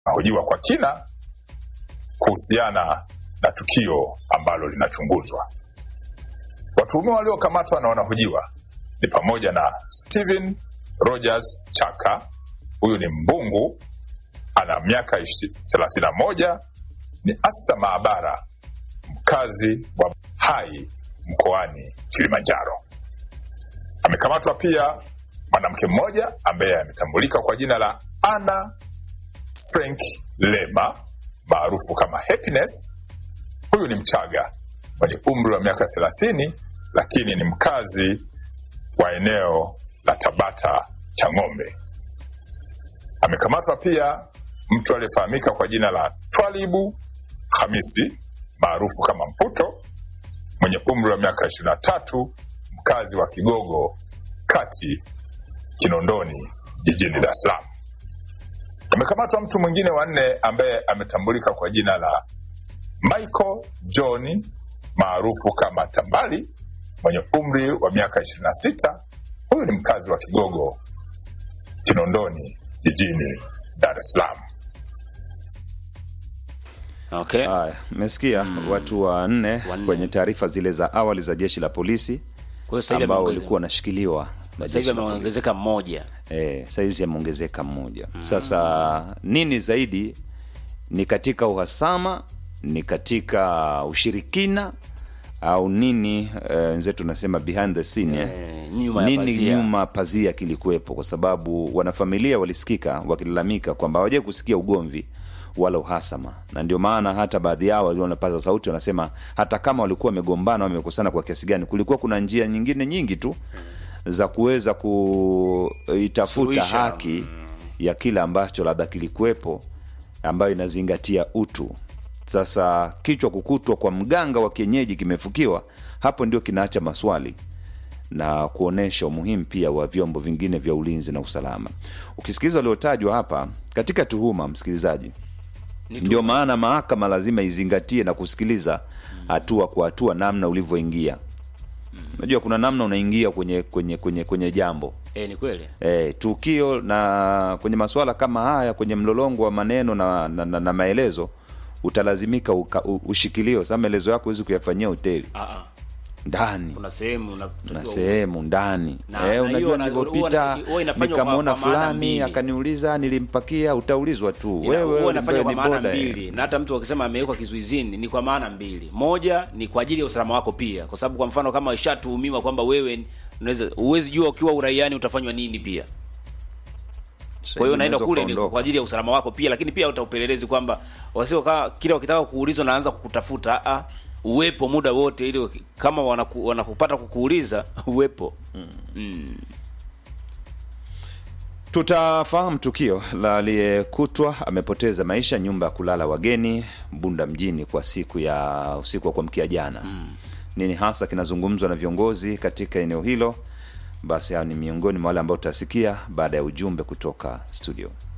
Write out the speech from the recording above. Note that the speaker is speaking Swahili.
hojiwa kwa kina kuhusiana na tukio ambalo linachunguzwa. Watuhumiwa waliokamatwa na wanahojiwa ni pamoja na Steven Rogers Chaka, huyu ni mbungu, ana miaka thelathini na moja, ni afisa maabara mkazi wa Hai mkoani Kilimanjaro. Amekamatwa pia mwanamke mmoja ambaye ametambulika kwa jina la Anna Frank Lema maarufu kama Happiness. Huyu ni Mchaga mwenye umri wa miaka thelathini, lakini ni mkazi wa eneo la Tabata Chang'ombe. Amekamatwa pia mtu aliyefahamika kwa jina la Twalibu Hamisi maarufu kama Mputo mwenye umri wa miaka ishirini na tatu, mkazi wa Kigogo Kati Kinondoni jijini Dar es Salaam. Amekamatwa mtu mwingine wa nne ambaye ametambulika kwa jina la Michael John maarufu kama Tambali mwenye umri wa miaka ishirini na sita. Huyu ni mkazi wa Kigogo Kinondoni jijini Dar es Salaam. Okay. Haya, mmesikia watu wanne Wanne. kwenye taarifa zile za awali za jeshi la polisi Kwa hiyo sasa hivi ambao ameongeze- walikuwa wanashikiliwa na sasa hivi jeshi la polisi. ameongezeka mmoja. Eh, saizi ameongezeka mmoja. Sasa nini zaidi ni katika uhasama, ni katika ushirikina au nini? eh, Wenzetu tunasema behind the scene eh? Eh, nyuma ya nini pazia. nyuma pazia kilikuwepo, kwa sababu wanafamilia walisikika wakilalamika kwamba hawajai kusikia ugomvi wala uhasama, na ndio maana hata baadhi yao walikuwa wanapaza sauti, wanasema hata kama walikuwa wamegombana, wamekosana kwa kiasi gani, kulikuwa kuna njia nyingine nyingi tu za kuweza kuitafuta Suluhisha. haki ya kile ambacho labda kilikuwepo, ambayo inazingatia utu. Sasa kichwa kukutwa kwa mganga wa kienyeji kimefukiwa, hapo ndio kinaacha maswali na kuonesha umuhimu pia wa vyombo vingine vya ulinzi na usalama. Ukisikiliza waliotajwa hapa katika tuhuma, msikilizaji, Ni ndio maana mahakama lazima izingatie na kusikiliza hatua kwa hatua namna ulivyoingia. Unajua kuna namna unaingia kwenye kwenye kwenye kwenye jambo Eh, ni kweli. e, tukio na kwenye masuala kama haya, kwenye mlolongo wa maneno na, na, na, na maelezo utalazimika uka, u, ushikilio. Sasa maelezo yako huwezi kuyafanyia hoteli Ah, ah. ndani Kuna sehemu unatakiwa- na sehemu ndani Na- eh, na unajua hiyo na- nilivyopita huwa- huwa inafanywa nikamwona kwa- kwa maana fulani mbili. akaniuliza nilimpakia, utaulizwa tu Ina- wewe huwa inafanywa wewe kwa ni maana boda, eh. mbili, na hata mtu akisema amewekwa kizuizini ni kwa maana mbili. Moja ni kwa ajili ya usalama wako pia, kwa sababu kwa mfano kama ishatuhumiwa kwamba wewe ni- unaweza huwezi jua ukiwa uraiani utafanywa nini pia. Sasa Kwa hiyo hivi unaenda unaweza kule ni ukaondoka. kwa ajili ya usalama wako pia, lakini pia uta upelelezi kwamba wasio kama kila wakitaka kuulizwa naanza kukutafuta a uwepo muda wote, ili waki- kama wanaku, wanakupata kukuuliza uwepo mm. Tutafahamu tukio la aliyekutwa amepoteza maisha nyumba ya kulala wageni Bunda mjini kwa siku ya usiku wa kuamkia jana. Nini hasa kinazungumzwa na viongozi katika eneo hilo? Basi hao ni miongoni mwa wale ambao tutasikia baada ya ujumbe kutoka studio.